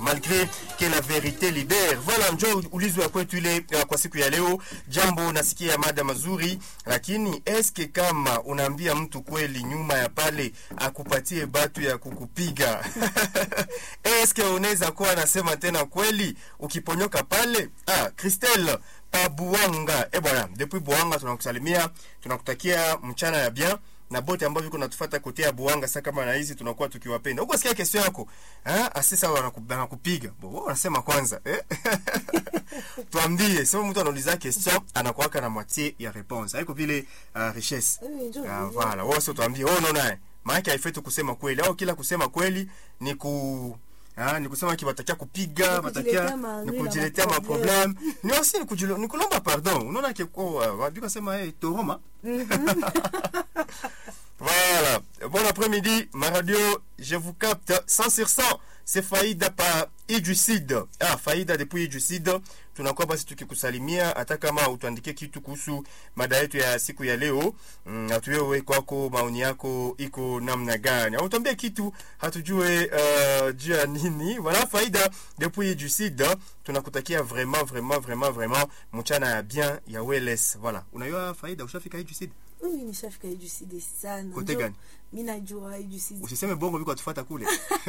malgré que la vérité libère. Voilà njo ulizo ya kwetu ile uh, kwa siku ya leo. Jambo nasikia mada mazuri, lakini eske kama unaambia mtu kweli nyuma ya pale akupatie batu ya kukupiga eske unaweza kuwa anasema tena kweli ukiponyoka pale? Ah, Christelle pa Buanga. Eh bwana, depuis Buanga tunakusalimia, tunakutakia mchana ya bien na bote ambao viko natufuata kutea Buanga sasa kama na hizi tunakuwa tukiwapenda. Huko sikia kesho yako. Ah, asisa wanakupiga. Bo, wao wanasema kwanza, eh? Tuambie, sema mtu anauliza question anakuwaka na moitié ya réponse. Haiko vile uh, richesse. Ah, voilà. Wao sio tuambie, wewe unaona eh? Maana haifai tu kusema kweli au kila kusema kweli ni ku Ah, ni kusema ki batakia kupiga, batakia ni kujiletea ma problem. Ni aussi ni kujilo, ni kulomba pardon. Unaona ke kwa uh, wabika sema hey, toroma. Voilà. Bon après-midi, ma radio, je vous capte 100 sur 100. C'est Faïda pa Ijusid. Ah, Faïda depuis Ijusid. Tunakuwa basi tukikusalimia hata kama utuandikie kitu kuhusu mada yetu ya siku ya leo. Mm, atuwewe kwako maoni yako iko namna gani? Au tuambie kitu hatujue uh, juu ya nini. Voilà Faïda depuis Ijusid. Tunakutakia vraiment vraiment vraiment vraiment mchana ya bien ya wellness. Voilà. Unajua Faïda ushafika Ijusid? Mimi nishafika Ijuside sana. Kote gani? Mimi najua Ijuside. Usiseme bongo biko atufuata kule.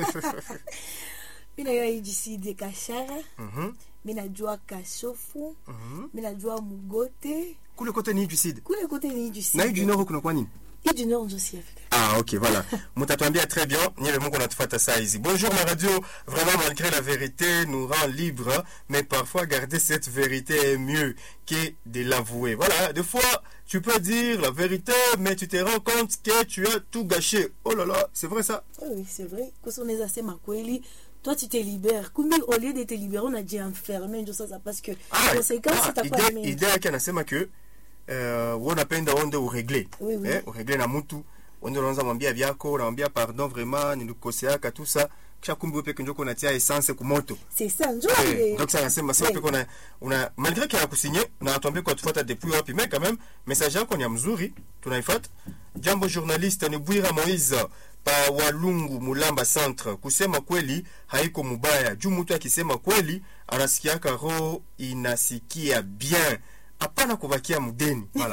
Mimi najua Ijuside Kashara. Mhm. Mimi najua Kashofu. Mhm. Mimi najua Mugote. Kule kote ni Ijusid. Kule kote ni Ijuside. Na Iju Nord kuna kwa nini? Iju Nord ndio siafika. Ah, ok, voilà. Mutatuambia très bien. Niele Mungu natufuata saa hizi. Bonjour, ma radio. Vraiment, malgré la vérité, nous rend libre. Mais parfois, garder cette vérité est mieux que de l'avouer. Voilà. Des fois, tu peux dire la vérité, mais tu te rends compte que tu as tout gâché. Oh là là, c'est vrai ça? Oui, oui, c'est vrai. Kwa sababu unaweza sema kweli toi tu te libères kumbe au lieu de te libérer unajienferme ndio sasa parce que Ah, conséquence ah, itakuwa idea- mengi. idea yake anasema ke uh, unapenda onde uregle Oui, oui. eh, uregle na mtu onde unaanza mwambia vyako unamwambia pardon vraiment nilikukoseaka tu ça kisha kumbe wewe peke njoko unatia essence kumoto C'est ça ndio Eh, ile. donc ça anasema sasa Oui. peke una, una malgré qu'il a kusinye na atuambie kwa tufuata depuis wapi mais quand même message yako ni ya mzuri tunaifuata jambo journaliste ni Bwira Moise pa Walungu Mulamba Centre kusema kweli haiko mubaya juu mtu akisema kweli anasikiaka roho inasikia bien hapana kubakia mdeni voilà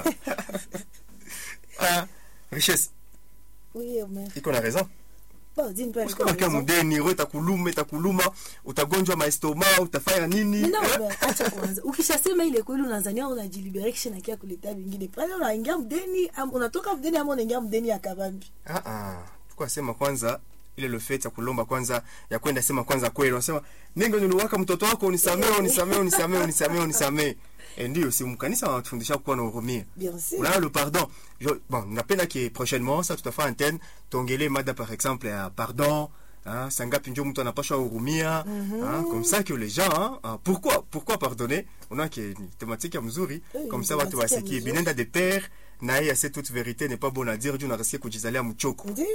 ah richesse Oui, Omer. iko na raison Bon, dis pas. usikabakia mdeni roho itakuluma itakuluma utagonjwa maestoma utafanya nini Mimi eh? naomba acha kwanza. Ukishasema ile kweli unazania unajilibere kisha nakia kuleta vingine. Pale unaingia mdeni, am- unatoka mdeni ama unaingia mdeni ya kabambi. Ah ah. Tukwa sema kwanza ile le fait ya kulomba kwanza ya kwenda sema kwanza kweli. Unasema ningo niliwaka mtoto wako unisamee unisamee unisamee unisamee unisamee. Eh ndio si mkanisa wanatufundisha kuwa na hurumia. Bien sûr. Unaona le pardon. Je, bon, napenda que prochainement ça tout à fait antenne tongele mada par exemple ya pardon Hein, sangapi njo mtu anapashwa hurumia hein, comme ça que les gens hein, hein, pourquoi pourquoi pardonner unaona que ni thématique ya mzuri Oui, comme ni ça watu thématique ya wasikie mzuri. binenda de père na yeye ase toute vérité n'est pas bon à dire juu nasikia kujizalia mchoko Ndio.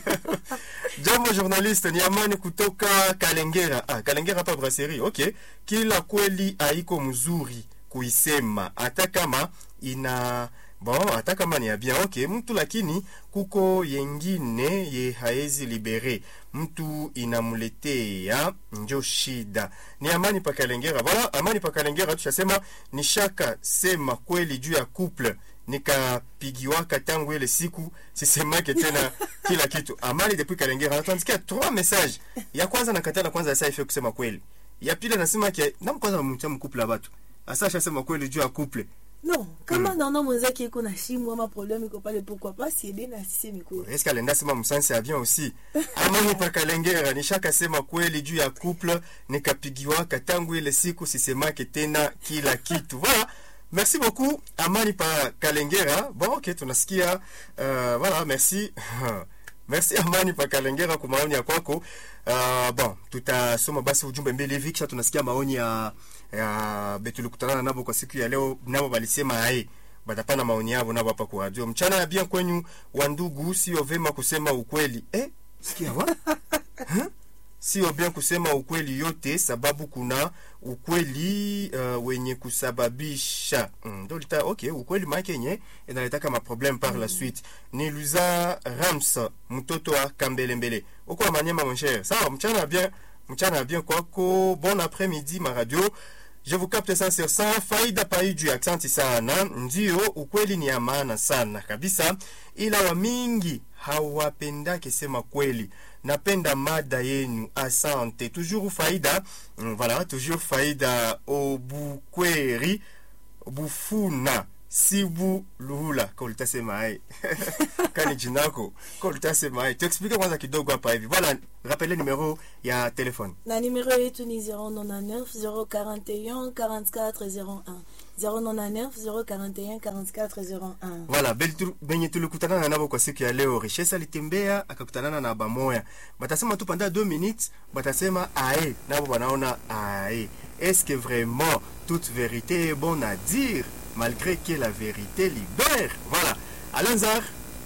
Jambo journaliste, ni Amani kutoka Kalengera. Ah, Kalengera hapa brasserie. Okay. Kila kweli haiko mzuri kuisema hata kama ina bon, hata kama ni ya bien. Okay, mtu lakini kuko yengine ye haezi libere. Mtu inamuletea njo shida. Ni Amani pa Kalengera. Voilà, Amani pa Kalengera tushasema ni shaka sema kweli juu ya couple nikapigiwaka tangu ile siku sisemake tena kila kitu amani depuis kalengera natuandikia trois message ya kwanza nakatala kwanza sasa ife kusema kweli ya pili anasema ke nam kwanza mcha mkuple ya batu asa ashasema kweli juu ya couple Non, kama naona mwenzake iko na shimo ama problème iko pale pourquoi pas si ede na sisemi kweli. eske alenda sema msansi ya bien aussi amani pa kalengera nishaka sema kweli juu ya couple nikapigiwaka tangu ile siku sisemake tena kila kitu voilà merci beaucoup amani pa kalengera bon ok tunasikia uh, voilà merci merci amani pa kalengera kwa maoni ya kwako uh, bon tutasoma basi ujumbe mbili hivi kisha tunasikia maoni ya ya betulikutana nabo kwa siku ya leo nabo balisema ae batapana maoni yao nabo hapa kwa radio mchana ya bien kwenyu wa ndugu sio vema kusema ukweli eh sikia wa Huh? sio bien kusema ukweli yote sababu kuna ukweli uh, wenye kusababisha mm, ndo lita okay ukweli maake yenye inaletaka maproblème par la suite ni luza rams mtoto wa kambelembele uko wa manyema mon cher sawa mchana bien mchana bien kwako bon après-midi ma radio je vous capte ça sur ça faida paiju aksanti sana ndio ukweli ni ya maana sana kabisa ila wa mingi hawapendake sema kweli napenda mada yenu asante toujours faida Mm, voilà toujours faida obukweri bufuna sibu luhula ka ulitasema ai kani jinako ka ulitasema ai tuexplike kwanza kidogo hapa hivi voilà rappele numero ya telefone na numero yetu ni 099 041 44 01 099 041 44 01 voilà bel tu- benye tulikutanana nabo kwa siku ya leo richesse alitembea akakutanana na bamoya batasema tu panda 2 minutes batasema ae nabo banaona ae est-ce que vraiment toute vérité est bonne à dire malgré que la vérité libère voilà alanzar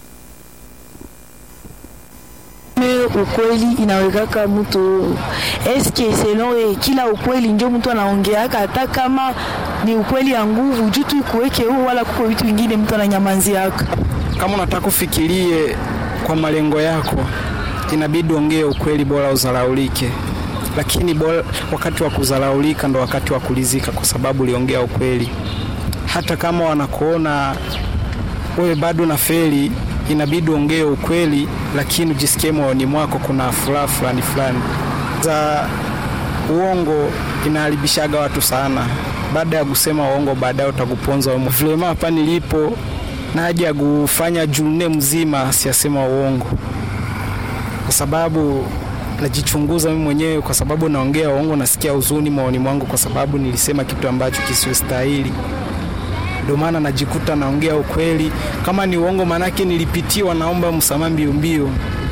Me ukweli inawekaka mtu eske selon e, kila ukweli njo mtu anaongeaka hata kama ni ukweli ya nguvu juu tu ikuweke huo, wala kuko vitu vingine mtu ananyamanziaka. kama unataka ufikirie kwa malengo yako inabidi ongee ukweli bora uzalaulike lakini bora, wakati wa kuzalaulika ndo wakati wa kulizika kwa sababu uliongea ukweli hata kama wanakuona wewe bado na feli inabidi ongee ukweli lakini ujisikie moyoni mwako kuna furaha fulani fulani za uongo inaharibishaga watu sana baada ya kusema uongo baadaye utakuponza wewe. vilema hapa nilipo naja kufanya june mzima siyasema uongo kwa sababu najichunguza mimi mwenyewe kwa sababu naongea uongo nasikia huzuni moyoni mwangu kwa sababu nilisema kitu ambacho kisiostahili ndio maana najikuta naongea ukweli kama ni uongo maanake nilipitiwa naomba msamaha mbio mbio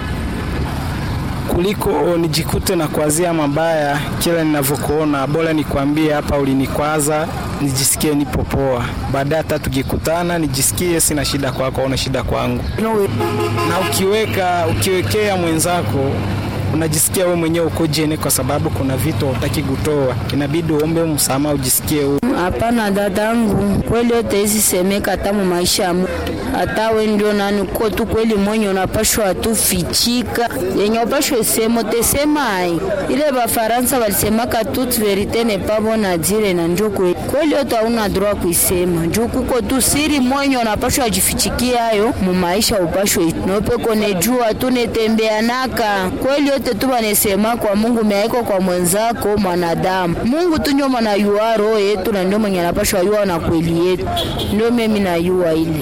kuliko nijikute na kuazia mabaya kila ninavyokuona bora nikwambie hapa ulinikwaza nijisikie nipo poa baadaye hata tukikutana nijisikie sina shida kwako una shida kwangu No, na ukiweka ukiwekea mwenzako unajisikia wewe mwenyewe uko jene kwa sababu kuna vitu hautaki kutoa inabidi uombe msamaha ujisikie huru. Hapana dadangu, kweli yote hizi semeka hata mu maisha ya mtu. Hata we ndio nani uko tu kweli mwenye unapashwa tu fichika yenye upashwe sema utesema ai. Ile Bafaransa walisemaka toute verite n'est pas bonne à dire na njo kweli. Kweli yote hauna droit kuisema. Juu kuko tu siri mwenye unapashwa jifichikia hayo mu maisha upashwe. Nope kone jua tu netembea naka. Kweli yote tu banesema kwa Mungu meaiko kwa mwenzako mwanadamu. Mungu tu ndio mwanayua roho yetu na ndio mwenye anapashwa yua na kweli yetu. Ndio mimi nayua ile.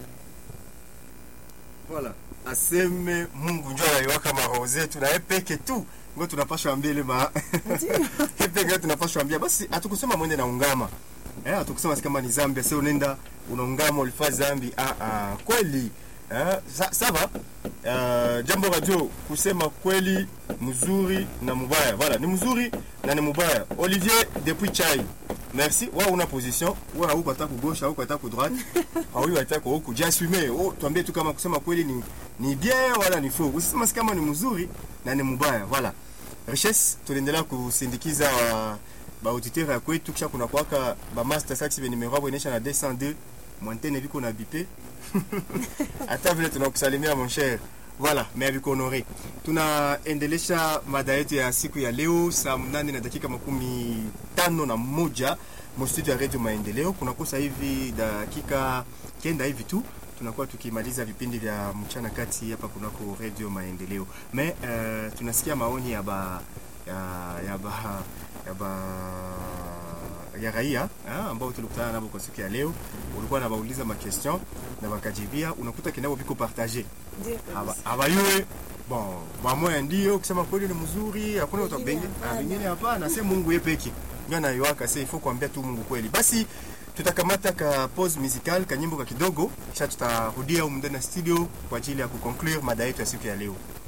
voilà aseme mungu njo anaiwaka maroho zetu na ye peke tu ngo tunapashwa ambia ile ma ye peke tunapashwa ambia basi hatukusema mwende na ungama eh, hatukusema si kama ni zambi ase unaenda unaungama ulifaa zambi ah, ah, kweli eh, sa, sava uh, jambo radio kusema kweli mzuri na mubaya voilà ni mzuri na ni mubaya olivier depuis chai merci wa una position wa hauko hata kugosha hauko hata kudroite hauko hata kwa huku jiassume oh, tuambie tu kama kusema kweli ni ni bien wala ni faux usisema si kama ni mzuri na ni mubaya voilà richesse tunaendelea kusindikiza wa baauditeur ya kwetu kisha kuna kwaka bamaster sax benimero abo inaisha na 202 mwantene viko na bipe hata vile tunakusalimia mon cher voilà mais aviko honore tunaendelesha mada yetu ya siku ya leo saa mnane na dakika makumi tano na moja mostudio ya redio maendeleo kunakosa hivi dakika kenda hivi tu tunakuwa tukimaliza vipindi vya mchana kati hapa kunako redio maendeleo me uh, tunasikia maoni ya ba ya, ya ba ya ba ya raia ah, ambao tulikutana nabo kwa siku ya leo ulikuwa nabauliza makestion na bakajibia unakuta kinabo viko partage Ndio Haba- kabisa. habayue bon bamoya ndio kusema kweli ni mzuri hakuna watu Wengine bengi- ah, hapana. wengine hapana se mungu ye peke ndio anaiwaka se ifo kuambia tu mungu kweli basi tutakamata ka pause musical kanyimbo ka kidogo kisha tutarudia humu ndani ya studio kwa ajili ya kuconclure mada yetu ya siku ya leo